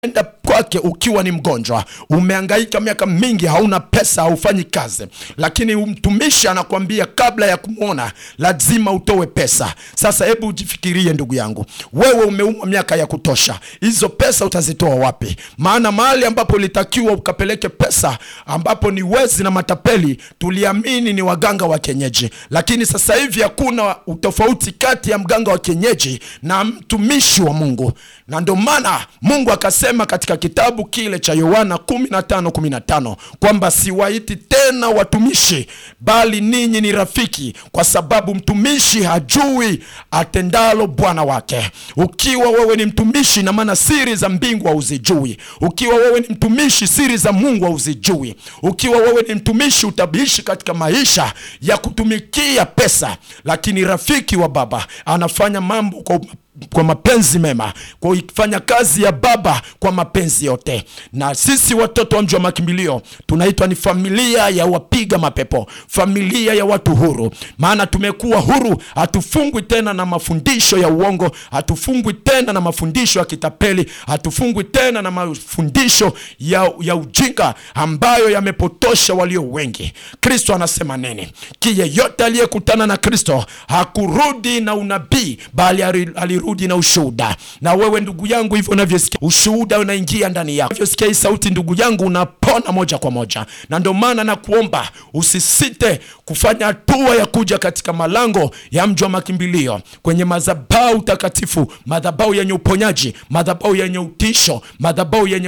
enda kwake ukiwa ni mgonjwa, umehangaika miaka mingi, hauna pesa, haufanyi kazi, lakini mtumishi anakuambia kabla ya kumwona lazima utoe pesa. Sasa hebu ujifikirie ndugu yangu, wewe umeumwa miaka ya kutosha, hizo pesa utazitoa wapi? Maana mahali ambapo ulitakiwa ukapeleke pesa, ambapo ni wezi na matapeli, tuliamini ni waganga wa kienyeji, lakini sasa hivi hakuna utofauti kati ya mganga wa kienyeji na mtumishi wa Mungu, na ndio maana Mungu akasema katika kitabu kile cha Yohana 15:15 kwamba siwaiti tena watumishi, bali ninyi ni rafiki, kwa sababu mtumishi hajui atendalo bwana wake. Ukiwa wewe ni mtumishi, na maana siri za mbingu hauzijui. Ukiwa wewe ni mtumishi, siri za Mungu hauzijui. Ukiwa wewe ni mtumishi, utabishi katika maisha ya kutumikia pesa, lakini rafiki wa Baba anafanya mambo kwa kwa mapenzi mema, kwa ifanya kazi ya Baba kwa mapenzi yote. Na sisi watoto wa mji wa makimbilio tunaitwa ni familia ya wapiga mapepo, familia ya watu huru, maana tumekuwa huru. Hatufungwi tena na mafundisho ya uongo, hatufungwi tena na mafundisho ya kitapeli, hatufungwi tena na mafundisho ya, ya ujinga ambayo yamepotosha walio wengi. Kristo anasema nini? Kiyeyote aliyekutana na Kristo hakurudi na unabii, bali alirudi na ushuhuda. Na wewe ndugu yangu, hivyo unavyosikia ushuhuda unaingia ndani yako, unavyosikia hii sauti ndugu yangu, unapona moja kwa moja. Na ndio maana nakuomba usisite kufanya hatua ya kuja katika malango ya mji wa makimbilio, kwenye madhabahu takatifu, madhabahu yenye uponyaji, madhabahu yenye utisho, madhabahu yenye